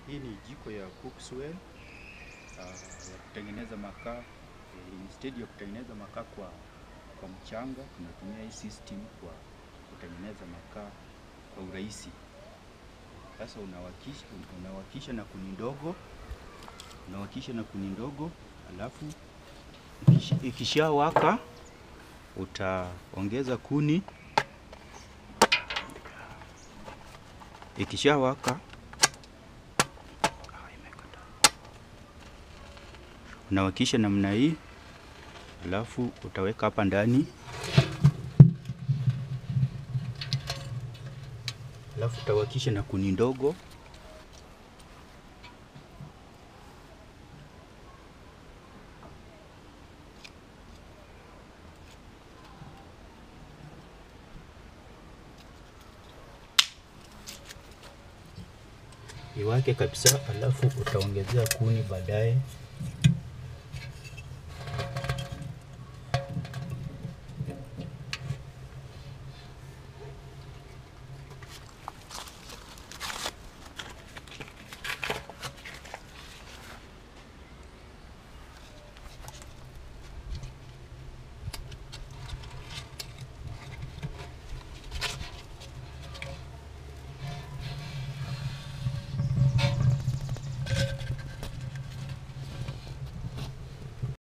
Hii ni jiko ya Cookswell uh, ya kutengeneza makaa. Eh, instead ya kutengeneza makaa kwa, kwa mchanga tunatumia hii system kwa kutengeneza makaa kwa urahisi. Sasa unawakisha, unawakisha na kuni ndogo, unawakisha na kuni ndogo, alafu ikish- ikishawaka utaongeza kuni. Ikishawaka Ah, imekata. unawakisha namna hii, alafu utaweka hapa ndani, alafu utawakisha na kuni ndogo. iwake kabisa, alafu utaongezea kuni baadaye.